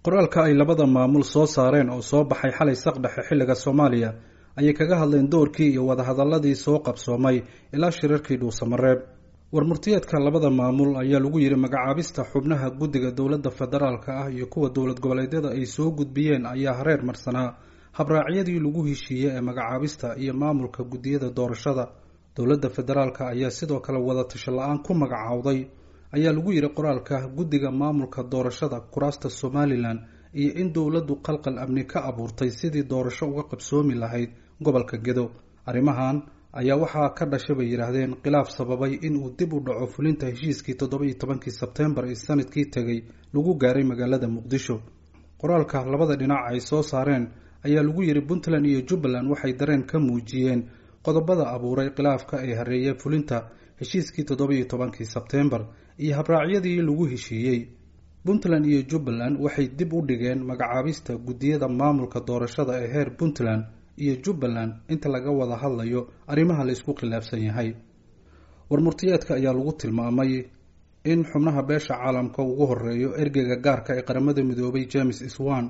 qoraalka ay labada maamul soo saareen oo soo baxay xalay saqdhexe xilliga soomaaliya ayay kaga hadleen doorkii iyo wadahadaladii soo qabsoomay ilaa shirarkii dhuusamareeb warmurtiyeedka labada maamul ayaa lagu yidhi magacaabista xubnaha guddiga dowladda federaalka ah iyo kuwa dowlad goboleedyada ay soo gudbiyeen ayaa hareer marsanaa habraacyadii lagu heshiiyey ee magacaabista iyo maamulka guddiyada doorashada dowladda federaalka ayaa sidoo kale wadatasho la-aan ku magacaawday ayaa lagu yidhi qoraalka guddiga maamulka doorashada kuraasta somalilan iyo in dowladdu qalqal amni ka abuurtay sidii doorasho uga qabsoomi lahayd gobolka gedo arrimahan ayaa waxaa ka dhashay bay yidhaahdeen khilaaf sababay in uu dib u dhaco fulinta heshiiskii toddoba iyo tobankii sebtembar ee sanadkii tegay lagu gaaray magaalada muqdisho qoraalka labada dhinac ay soo saareen ayaa lagu yidhi puntland iyo jubbaland waxay dareen ka muujiyeen qodobada abuuray khilaafka ee hareeyay fulinta heshiiskii toddoba iyo tobankii sebtembar iyo habraacyadii lagu heshiiyey puntland iyo jubbaland waxay dib u dhigeen magacaabista guddiyada maamulka doorashada ee heer puntland iyo jubbaland inta laga wada hadlayo arrimaha la isku khilaafsan yahay warmurtiyeedka ayaa lagu tilmaamay in xubnaha beesha caalamka ugu horeeyo ergeyga gaarka ee qaramada midoobay james swan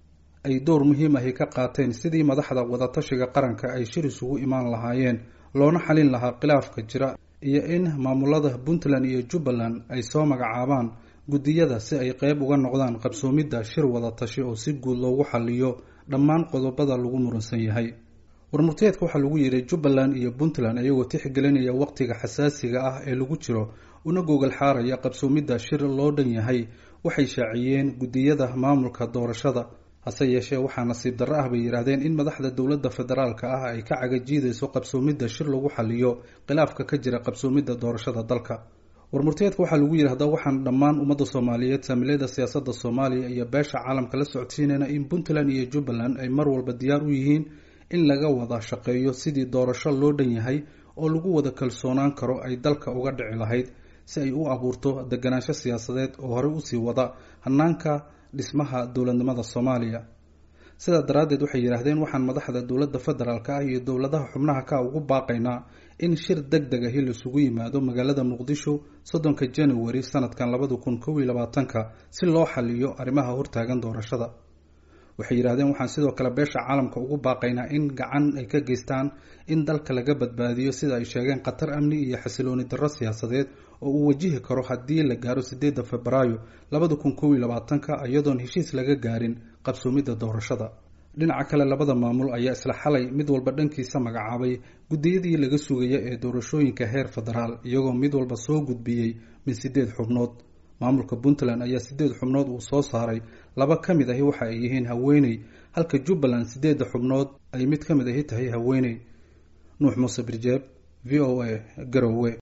ay door muhiim ahi ka qaateen sidii madaxda wadatashiga qaranka ay shir isugu imaan lahaayeen loona xalin lahaa khilaafka jira iyo in maamulada puntland iyo jubbaland ay soo magacaabaan guddiyada si ay qeyb uga noqdaan qabsoomidda shir wadatashi oo si guud loogu xaliyo dhammaan qodobada lagu muransan yahay warmurtiyeedka waxaa lagu yidhi jubbaland iyo puntland ayagoo tixgelinaya waqtiga xasaasiga ah ee lagu jiro una gogol xaaraya qabsoomidda shir loo dhan yahay waxay shaaciyeen guddiyada maamulka doorashada hase yeeshee waxaa nasiib darro ah bay yidhaahdeen in madaxda dowladda federaalka ah ay ka cagajiidayso qabsoomidda shir lagu xaliyo khilaafka ka jira qabsoomidda doorashada dalka warmurtiyeedka waxaa lagu yidhi haddaba waxaan dhammaan ummadda soomaaliyeed saamilayda siyaasadda soomaaliya iyo beesha caalamka la socodsiinayna in puntland iyo jubbaland ay mar walba diyaar u yihiin in laga wada shaqeeyo sidii doorasho loo dhan yahay oo lagu wada kalsoonaan karo ay dalka uga dhici lahayd si ay u abuurto deganaansho siyaasadeed oo horey usii wada hanaanka dhismaha dowladnimada soomaaliya sidaa daraaddeed waxay yidhaahdeen waxaan madaxda dowladda federaalka ah iyo dowladaha xubnaha ka ugu baaqaynaa in shir deg deg ahi laisugu yimaado magaalada muqdisho soddonka january sanadkan labada kun kow iyo labaatanka si loo xaliyo arrimaha hortaagan doorashada waxay yidhahdeen waxaan sidoo kale beesha caalamka ugu baaqaynaa in gacan ay ka geystaan in dalka laga badbaadiyo sida ay sheegeen khatar amni iyo xasilooni darro siyaasadeed oo uu wajihi karo haddii la gaaro sideedda febraayo labada kun kow iyo labaatanka iyadoon heshiis laga gaarin qabsoomidda doorashada dhinaca kale labada maamul ayaa isla xalay mid walba dhankiisa magacaabay guddiyadii laga sugaya ee doorashooyinka heer federaal iyagoo mid walba soo gudbiyey min sideed xubnood maamulka puntland ayaa sideed xubnood uu soo saaray laba ka mid ahi waxa ay yihiin haweeney halka jubbaland sideedda xubnood ay mid ka mid ahi tahay haweeney nuux muuse birjeeb v o a garowe